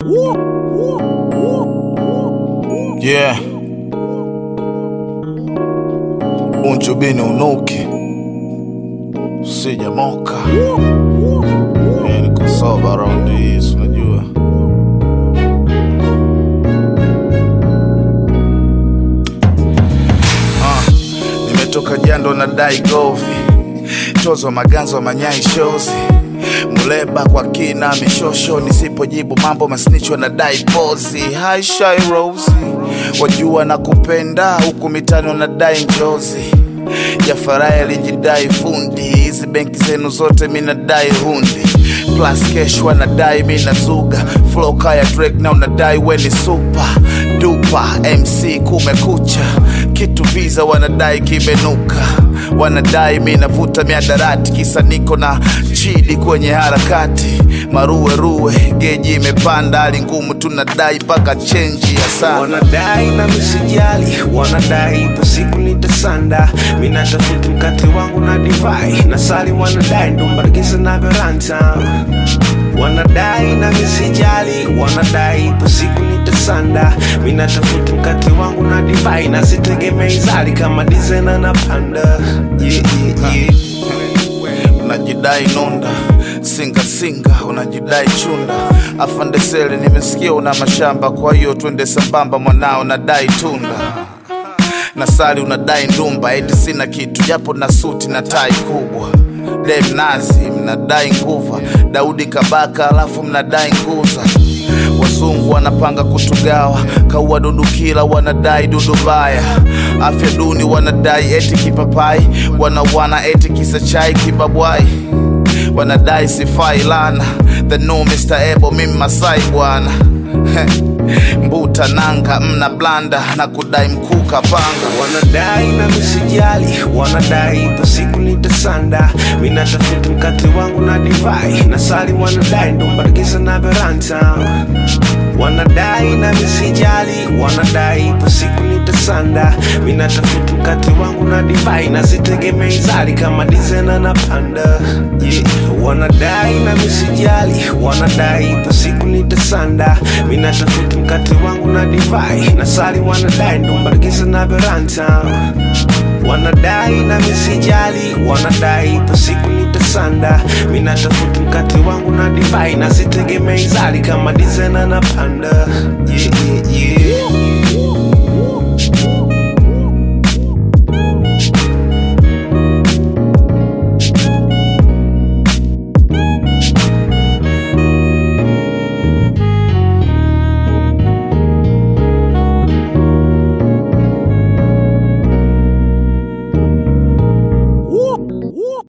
Yeah. Unjubini unuki sijamoka yeah, niko soba around this unajua Ah, nimetoka jando na dai govi tozo maganzo manyai shozi muleba kwa kina mishosho nisipojibu mambo masnichwa na dai pozi Hi Shy Rosie wajua na kupenda huku mitani wanadai njozi Jafarai alijidai fundi hizi benki zenu zote minadai hundi plus cash wanadai minazuga flow kaya Drake na unadai weni super dupa MC kumekucha kitu visa wanadai kimenuka wanadai mi navuta miadarati kisa niko na chidi kwenye harakati maruweruwe geji imepanda hali ngumu tunadai mpaka chenji ya sana wanadai na misijali wanadai ipo siku nitasanda minatafuti mkate wangu na divai na sali wanadai ndombarikiza na veranta wanadai na misijali wanadai ipo siku nitasanda minatafuti mkate wangu na divai na sitegemei zali kama dizena na panda yeah, yeah, yeah. unajidai nunda singa singa unajidai chunda afandesele nimesikia una mashamba kwa hiyo twende sambamba mwanao nadai tunda na sali unadai ndumba eti sina kitu japo na suti na tai kubwa dem nazi mnadai nguva daudi kabaka alafu mnadai nguza wazungu wanapanga kutugawa kaua dundukila wanadai dudubaya afya duni wanadai eti kipapai wanawana eti kisa chai kibabwai wanadai sifai lana the new Mr. Ebo mimi Masai bwana mbuta nanga mna blanda na kudai mkuu kapanga wanadai na misijali wanadai ipo siku nitasanda minatafuti mkate wangu na divai na sali wanadai ndombarikiza na veranta wanadai na misijali wanadai ipo siku nitasanda minatafuti mkate wangu na divai na sitegemei zali kama dizena na panda yeah. wanadai na misijali wanadai ipo siku nitasanda minatafuti mkate wangu na divai na sali wanadai ndombarikiza na veranta wanadai na misijali wanadai ipo siku nitasanda minatafuti mkate wangu na divai na sitegemei zali kama dizena na panda yeah, yeah, yeah.